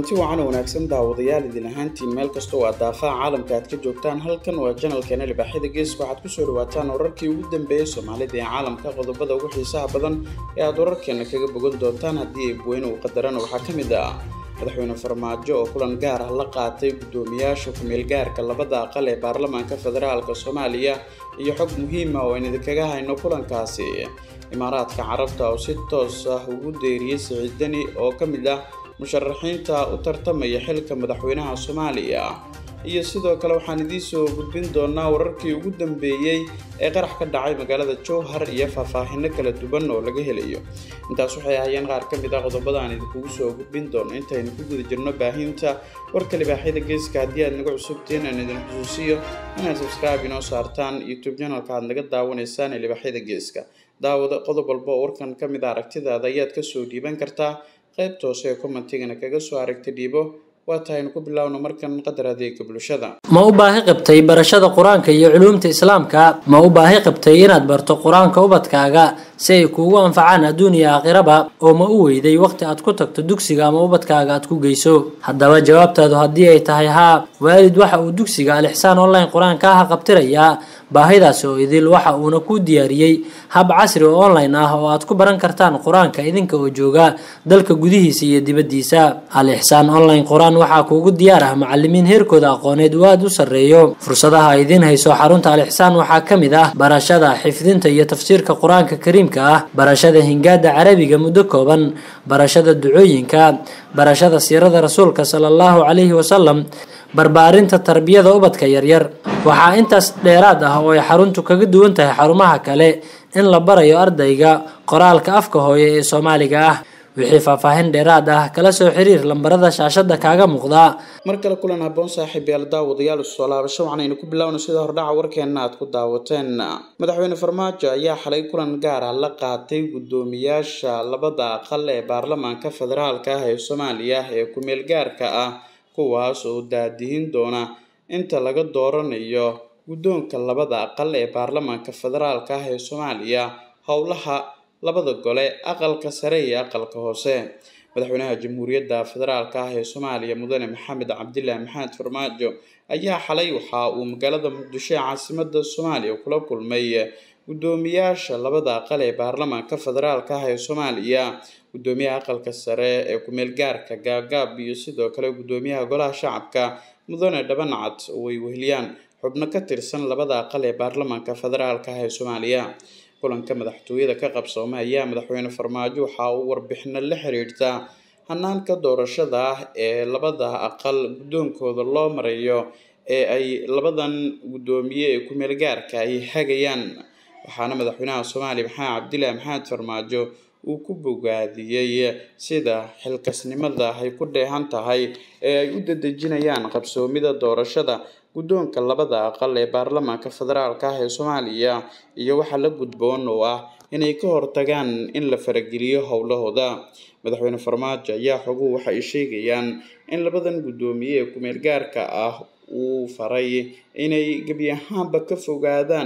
kulanti wacan oo wanaagsan daawadayaal idin ahaantiin meel kasta oo aad daafaha caalamka aad ka joogtaan halkan waa janalkeena libaaxyada geeska waxaad kusoo dhawaataan wararkii ugu dambeeyey soomaalida ee caalamka qodobada ugu xiisaha badan ee aad wararkeena kaga bogan doontaan haddii eebweyne uu qadarana waxaa ka mid ah madaxweyne farmaajo oo kulan gaar ah la qaatay guddoomiyaasha ku-meelgaarka labada aqal ee baarlamaanka federaalka soomaaliya iyo xog muhiima oo aynu idinkaga hayno kulankaasi imaaraadka carabta oo si toos ah ugu deeriyey siciid deni oo ka mid ah musharaxiinta u tartamaya xilka madaxweynaha soomaaliya iyo sidoo kale waxaan idiin soo gudbin doonaa wararkii ugu dambeeyey ee qarax ka dhacay magaalada jowhar iyo faahfaahino kala duwan oo laga helayo intaas waxay ahaayeen qaar ka mid ah qodobada aan idinkugu soo gudbin doono intaynu ku guda jirno baahinta warka libaaxyada geeska haddii aad naga cusubtiin aan idin xusuusiyo inaad subscribe inoo saartaan youtube channelka aad naga daawanaysaan ee libaaxyada geeska daawada qodob walba oo warkan ka mid a aragtidaada ayaad kasoo dhiiban kartaa qaybta hoose ee commentigana kaga soo aragta dhiibo waa tahaynu ku bilaawno markan qadar adeega bulshada ma u baahi qabtay barashada qur-aanka iyo culuumta islaamka ma u baahi qabtay inaad barto qur-aanka ubadkaaga si ay kuugu anfacaan adduun iyo aakhiraba oo ma u weyday waqti aad ku tagto dugsiga ama ubadkaaga aad ku geyso haddaba jawaabtaadu haddii ay tahay haa waalid waxa uu dugsiga alixsaan online qur-aanka ah qabtirayaa baahidaasi oo idil waxa uuna kuu diyaariyey hab casri oo online ah oo aad ku baran kartaan qur-aanka idinka oo jooga dalka gudihiisa iyo dibaddiisa al-ixsaan online qur-aan waxaa kuugu diyaar ah macalimiin heerkooda aqooneed uu aada u sarreeyo fursadaha ay idiin hayso xarunta al-ixsaan waxaa ka mid ah barashada xifdinta iyo tafsiirka qur-aanka kariimka ah barashada hingaada carabiga muddo kooban barashada ducooyinka barashada siirada rasuulka sala allahu calayhi wasalam barbaarinta tarbiyada ubadka yaryar waxaa intaas dheeraad ah oo ay xaruntu kaga duwan tahay xarumaha kale in la barayo ardayga qoraalka afka hooye ee soomaaliga ah wixii faahfaahin dheeraad ah kala soo xiriir lambarada shaashada kaaga muuqda mar kale kulan haboon saaxiib yaal daawadayaal usoo laabasho waxanaynu ku bilaawno sida hordhaca warkeena aad ku daawateen madaxweyne farmaajo ayaa xalay kulan gaar ah la qaatay guddoomiyaasha labada aqal ee baarlamaanka federaalka ah ee soomaaliya ee ku-meel gaarka ah kuwaas oo daadihin doona inta laga dooranayo guddoonka labada aqal ee baarlamaanka federaalka ah ee soomaaliya howlaha labada gole aqalka sare iyo aqalka hoose madaxweynaha jamhuuriyadda federaalka ah ee soomaaliya mudane maxamed cabdilaahi maxamed farmaajo ayaa xalay waxa uu magaalada muqdisho ee caasimada soomaaliya kula kulmay guddoomiyaasha labada aqal ee baarlamaanka federaalka ah ee soomaaliya guddoomiyaha aqalka sare ee ku-meel gaarka gaagaab iyo sidoo kale guddoomiyaha golaha shacabka mudane dhabanacad oo ay weheliyaan xubno ka tirsan labada aqal ee baarlamaanka federaalka ah ee soomaaliya kulanka madaxtooyada ka qabsoomay ayaa madaxweyne farmaajo waxa uu warbixino la xiriirta hanaanka doorashada ah ee labada aqal guddoonkooda loo marayo ee ay labadan guddoomiye ee ku-meel gaarka ay hagayaan waxaana madaxweynaha soomaaliya maxamed cabdilaahi maxamed farmaajo uu ku bogaadiyey sida xilkasnimada ay ku dheehan tahay ee ay u dadejinayaan qabsoomida doorashada guddoonka labada aqal ee baarlamaanka federaalka ah ee soomaaliya iyo waxaa la gudboon oo ah inay ka hortagaan in la farageliyo howlahooda madaxweyne farmaajo ayaa xoguhu waxa ay sheegayaan in labadan guddoomiye ee ku-meel gaarka ah uu faray inay gebi ahaanba ka fogaadaan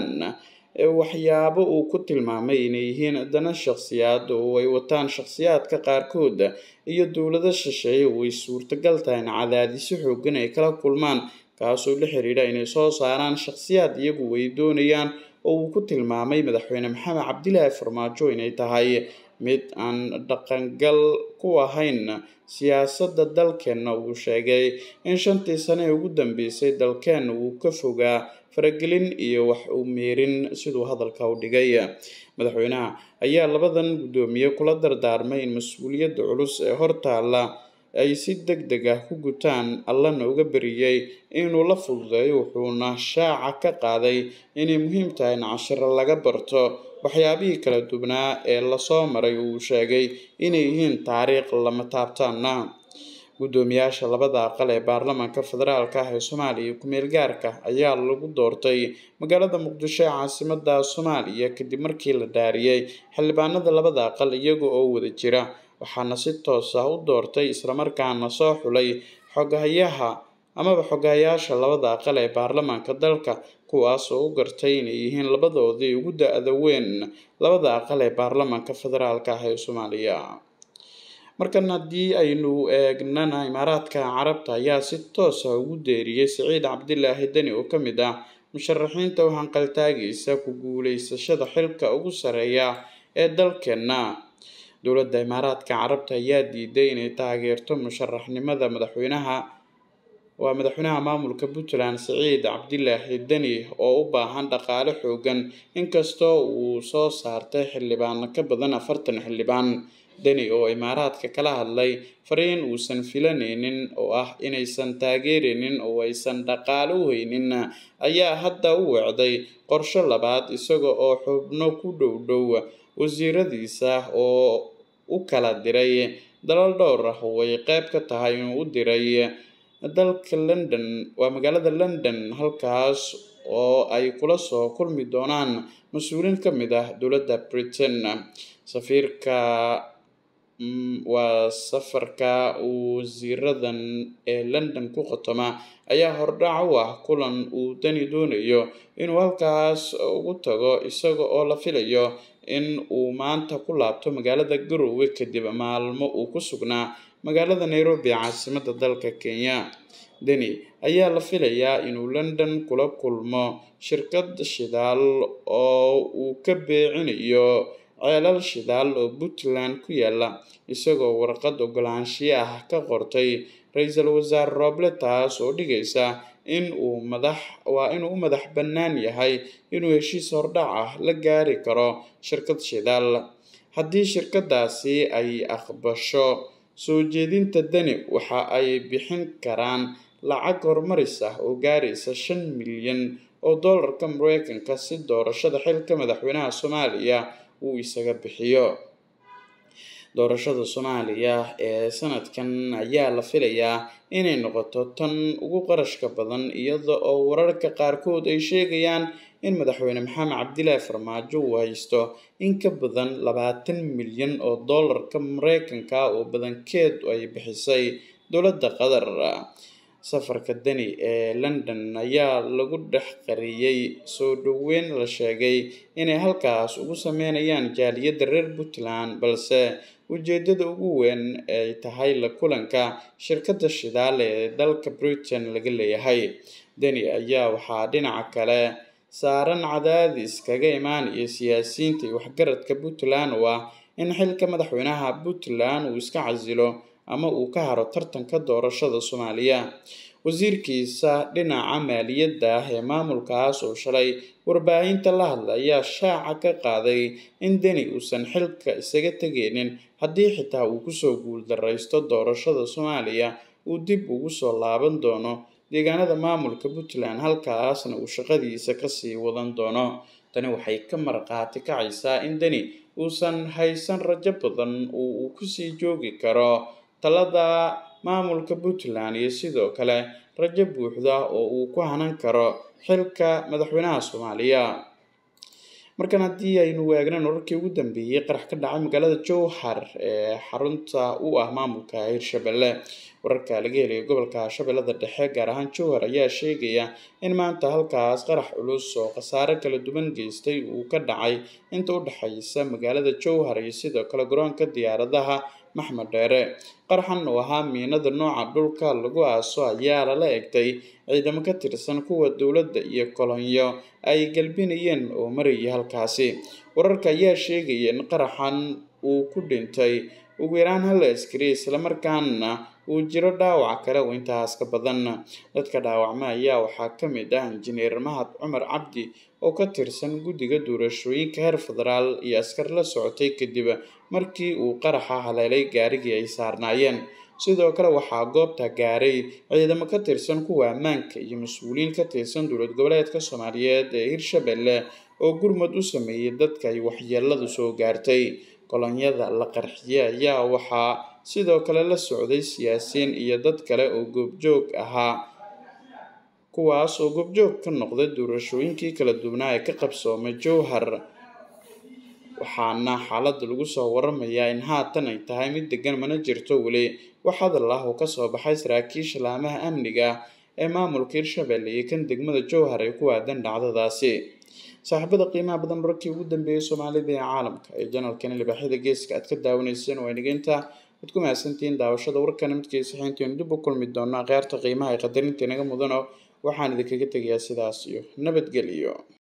waxyaabo uu ku tilmaamay inay yihiin dana shakhsiyaad oo ay wataan shakhsiyaadka qaarkood iyo dowlado shisheeye oo ay suurtagal tahay in cadaadisyo xoogan ay kala kulmaan kaasoo la xiriidha inay soo saaraan shakhsiyaad iyagu ay doonayaan oo uu ku tilmaamay madaxweyne maxamed cabdilaahi farmaajo inay tahay mid aan dhaqangal ku ahayn siyaasadda dalkeenna uu sheegay in shantii sane ee ugu dambeysay dalkeenna uu ka fogaa faragelin iyo wax u meerin siduu hadalka u dhigay madaxweynaha ayaa labadan guddoomiye kula dardaarmay in mas-uuliyadda culus ee hortaalla ay si deg deg ah ku gutaan allana uga beriyey inuu la fududeeyo wuxuuna shaaca ka qaaday inay muhiim tahay in cashiro laga barto waxyaabihii kala duwanaa ee lasoo maray uu sheegay inay yihiin taariikh lama taabtaana guddoomiyaasha labada aqal ee baarlamaanka federaalka ah ee soomaaliya iyo ku-meel gaarka ayaa lagu doortay magaalada muqdisho ee caasimada soomaaliya kadib markii la dhaariyey xildhibaanada labada aqal iyaga oo wada jira waxaana si toos ah u doortay islamarkaana soo xulay xogahayaha amaba xogahayaasha labada aqal ee baarlamaanka dalka kuwaas oo u gartay inay yihiin labadoodii ugu da-da weyn labada aqal ee baarlamaanka federaalka ah ee soomaaliya markan haddii aynu eegnana imaaraadka carabta ayaa si toosa ugu deeriyey siciid cabdilaahi deni oo ka mid ah musharaxiinta u hanqaltaagaysa ku guuleysashada xilka ugu sareeya ee dalkeena dowladda imaaraadka carabta ayaa diiday inay taageerto musharaxnimada madaxweynaha waa madaxweynaha maamulka puntland siciid cabdilaahi deni oo u baahan dhaqaale xoogan inkastoo uu soo saartay xildhibaan ka badan afartan xildhibaan deni oo imaaraadka kala hadlay fariin uusan filanaynin oo ah inaysan taageeraynin oo aysan dhaqaale u haynin ayaa hadda u wecday qorsho labaad isaga oo xubno ku dhow dhow wasiiradiisa oo u kala diray dalal dhowr ah oo ay qeyb ka tahay inuu u diray dalka london waa magaalada london halkaas oo ay kula soo kulmi doonaan mas-uuliin ka mid ah dowladda britain safiirka waa safarka wasiiradan ee london ku qotoma ayaa hordhac u ah kulan uu dani doonayo inuu halkaas ugu tago isaga oo la filayo in uu maanta ku laabto magaalada garowe kadib maalmo uu ku sugnaa magaalada nairobi caasimada dalka kenya deni ayaa la filayaa inuu london kula kulmo shirkad shidaal oo uu ka beecinayo ceelal shidaal oo puntland ku yaala isagoo warqad ogolaanshiye ah ka qortay ra-iisul wasaare roble taas oo dhigaysa in uu madax waa inuu u madax bannaan yahay inuu heshiis hordhac ah la gaari karo shirkad shidaal haddii shirkadaasi ay aqbasho soo jeedinta deni waxa ay bixin karaan lacag horumaris ah oo gaaraysa shan milyan oo dollarka mareykanka si doorashada xilka madaxweynaha soomaaliya uu isaga bixiyo doorashada soomaaliya ee sanadkan ayaa la filayaa inay noqoto tan ugu qarashka badan iyada oo wararka qaarkood ay sheegayaan in madaxweyne maxamed cabdilaahi farmaajo uu haysto in ka badan labaatan milyan oo dollarka mareykanka oo badankeed ay bixisay dowladda qatar safarka deni ee london ayaa lagu dhex qariyey soo dhoweyn la sheegay inay halkaas ugu sameynayaan jaaliyadda reer puntland balse ujeedada ugu weyn ay tahay la kulanka shirkadda shidaal ee dalka britain laga leeyahay deni ayaa waxaa dhinaca kale saaran cadaadis kaga imaanaya siyaasiyiinta iyo waxgaradka puntland oo ah in xilka madaxweynaha puntland uu iska casilo ama uu ka haro tartanka doorashada soomaaliya wasiirkiisa dhinaca maaliyadda ah ee maamulkaas oo shalay warbaahinta la hadla ayaa shaaca ka qaaday in deni uusan xilka isaga tegaynin haddii xitaa uu kusoo guuldaraysto doorashada soomaaliya uu dib ugu soo laaban doono deegaanada maamulka puntland halkaasna uu shaqadiisa kasii wadan doono tani waxay ka marqaati kacaysaa in deni uusan haysan rajo badan oo uu kusii joogi karo talada maamulka puntland iyo sidoo kale rajo buuxda oo uu ku hanan karo xilka madaxweynaha soomaaliya markan haddii aynu eegnan wararkii ugu dambeeyey qarax ka dhacay magaalada jowhar ee xarunta u ah maamulka hirshabelle wararka laga helaya gobolka shabeellada dhexe gaar ahaan jowhar ayaa sheegaya in maanta halkaas qarax culus oo khasaare kala duwan geystay uu ka dhacay inta u dhexaysa magaalada jowhar iyo sidoo kale garoonka diyaaradaha maxmed dheere qaraxan oo ahaa miinada nooca dhulka lagu aaso ayaa lala egtay ciidamo ka tirsan kuwa dowladda iyo kolonyo ay galbinayeen oo marayay halkaasi wararka ayaa sheegaya in qaraxan uu ku dhintay ugu yaraan hal askari islamarkaana uu jiro dhaawac kale oo intaas ka badan dadka dhaawacma ayaa waxaa ka mid ah injineer mahad cumar cabdi oo ka tirsan guddiga doorashooyinka heer federaal iyo askar la socotay kadib markii uu qaraxa haleelay gaarigii ay saarnaayeen sidoo kale waxaa goobta gaaray ciidamo ka tirsan kuwa ammaanka iyo mas-uuliyiin ka tirsan dowlad goboleedka soomaaliyeed ee hirshabelle oo gurmad u sameeyey dadka ay waxyeeladu soo gaartay kolonyada la qarxiyey ayaa waxaa sidoo kale la socday siyaasiyiin iyo dad kale oo goobjoog ahaa kuwaas oo goobjoog ka noqday doorashooyinkii kala duwanaa ee ka qabsoomay jowhar waxaana xaaladda lagu soo waramayaa in haatan ay tahay mid degan mana jirto weli wax hadal ah oo kasoo baxay saraakiisha laamaha amniga ee maamulka hirshabelle iyo kan degmada jowhar ee ku aadan dhacdadaasi saaxiibada qiimaha badan wararkii ugu dambeeyay soomaalida ee caalamka ee janalkan libaaxyada geeska aad ka daawanayseen waa nigeynta waad ku mahadsantihiin daawashada warkana midkiisa xiintiinu dib u kulmi doono akhyaarta qiimaha ee qadarinta inaga mudano waxaan idinkaga tegayaa sidaas iyo nabadgelyo